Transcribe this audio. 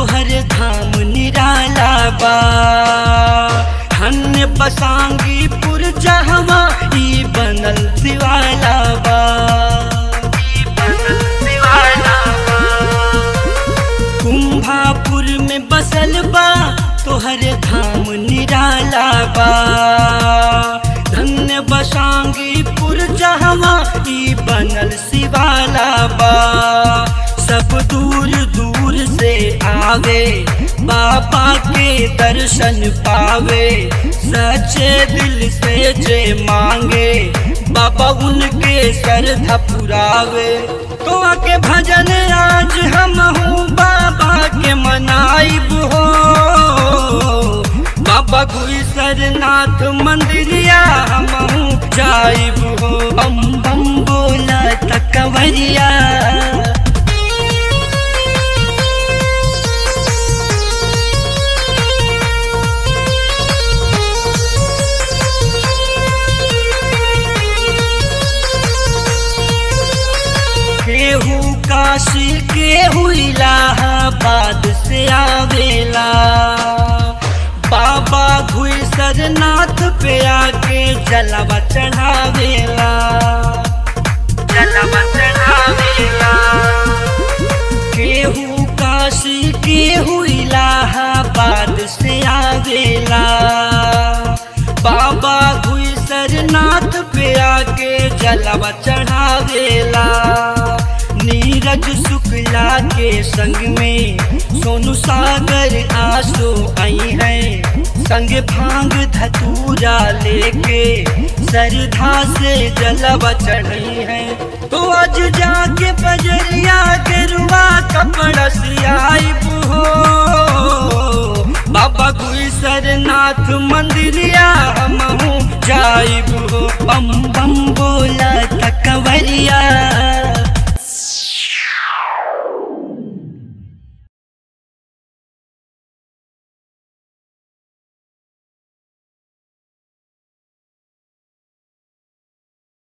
तोहर धाम निराला बा धन्य बसांगी पुर जहवा ई बनल दिवाला बा ई बनल दिवाला बा कुंभापुर में बसल बा तोहर धाम निराला बा धन्य बसांगी पुर जहवा ई बनल शिवाला बा सब दूर दूर से आवे बाबा के दर्शन पावे सच्चे दिल से जे मांगे बाबा उनके श्रद्धा पुरावे तो आके भजन आज हम हूँ बाबा के मनाइब हो बाबा गुई सरनाथ मंदिरिया हम हूँ जाइब हो बम बम बोला तकवरिया केहू काशी केहू इलाहाबाद से आवेला बाबा घुई सरनाथ पे आके जलवा चढ़ावेला जलवा चढ़ावेला केहू काशी केहू इलाहाबाद से आवेला बाबा घुई सरनाथ पे आके जलवा चढ़ावेला नीरज शुक्ला के संग में सोनू सागर आंसू आई है संग भांग धतूरा लेके सरधा से जलवा चढ़ी है तो आज जाके बजरिया के रुआ कपड़ा सियाइब हो बाबा गुई सरनाथ मंदिरिया हम जाइब हो बम बम बोल